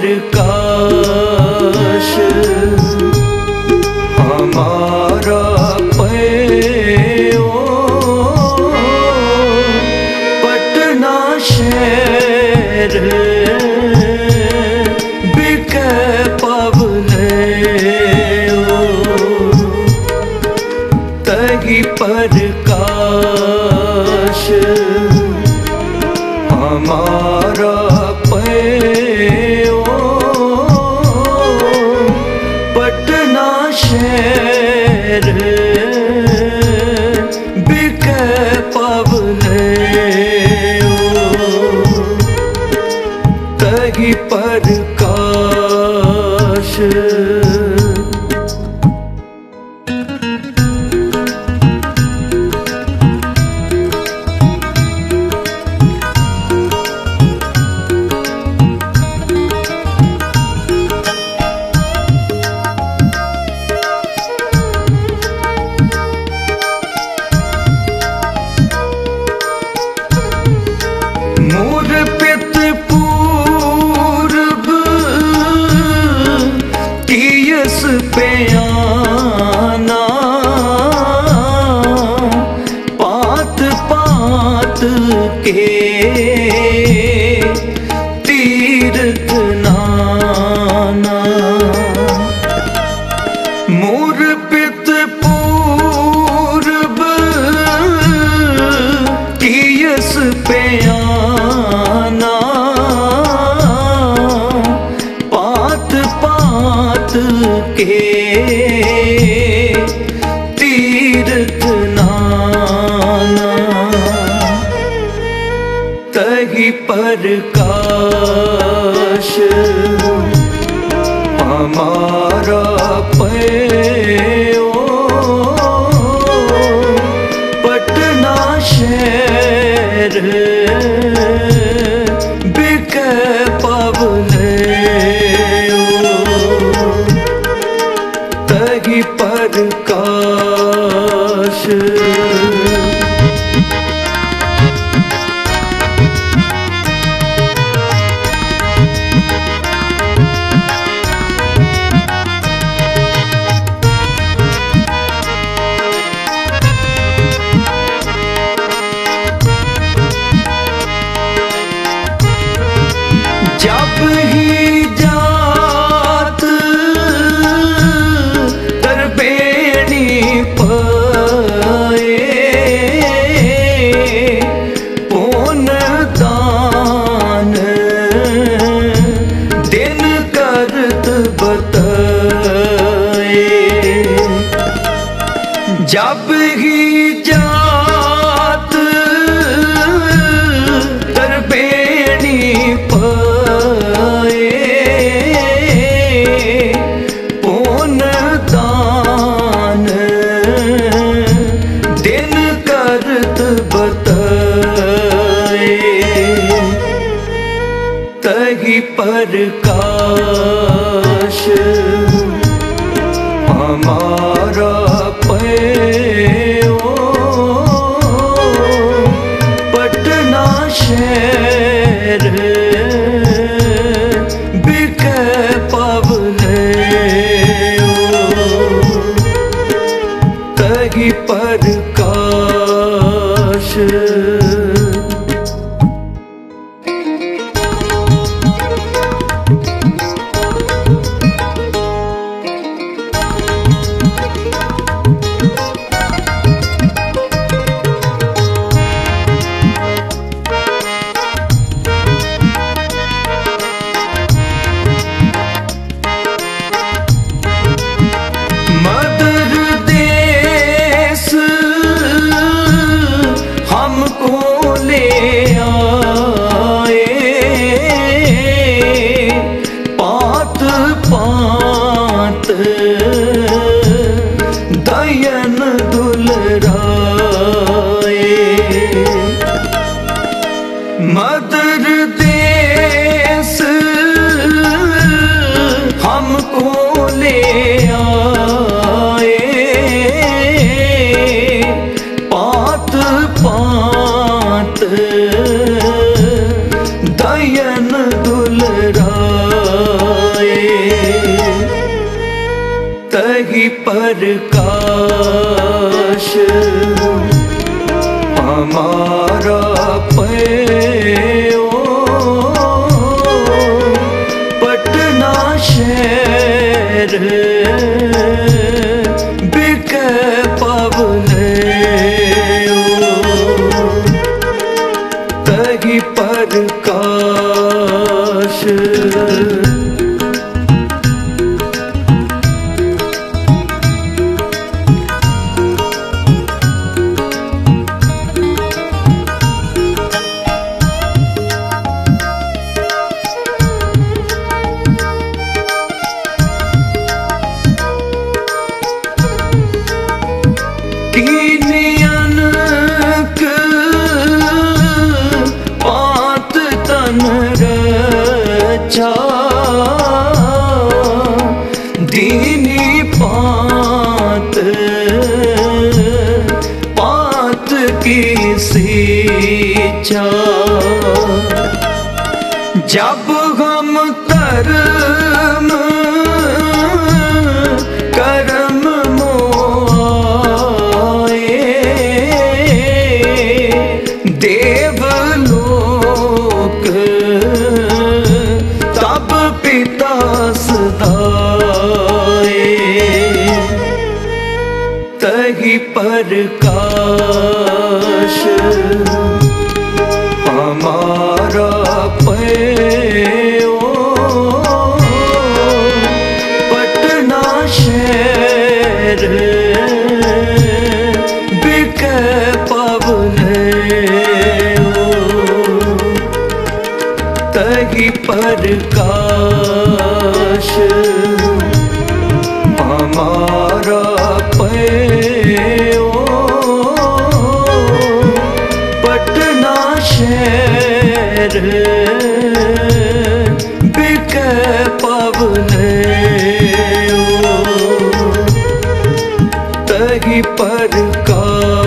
प्रकाश हमारा पयो पटना शहर बिक पवले तही प्रकाश हमारा पयो पटना शहर बिक पवले तही प्रकाश मोर पित पूर्व तीयस पे आना पात पात के तीर्थ नाना मोर पित पूर्व तीयस पे आना पात पात के तीर्थ नाना तही प्रकाश हमारा पयो पटना शहर बिक पवले तही प्रकाश जब ही जात तरबेणी पाए पुन दान दिन करत बताए जब ही जात तरबेणी पाए पुन दान दिन करत बताए तही प्रकाश हमारा पयो पटना शहर बिक पवले तही प्रकाश मदर देश हमको ले आए पात पात दयन दुलराए मदर देश हमको ले आए पात पात दयन दुलराए तही प्रकाश हमारा पयो पटना शहर बिक पवने तही प्रकाश कीनियन पात तन रचा दीनी पात पात की सीचा जब हम कर्म कर्म मोए देवलोक तब पिता सदाए तही प्रकाश हमारा पयो पटना शहर बिक पवने तही प्रकाश हमारा पयो पटना शहर बिक पवने तही प्रकाश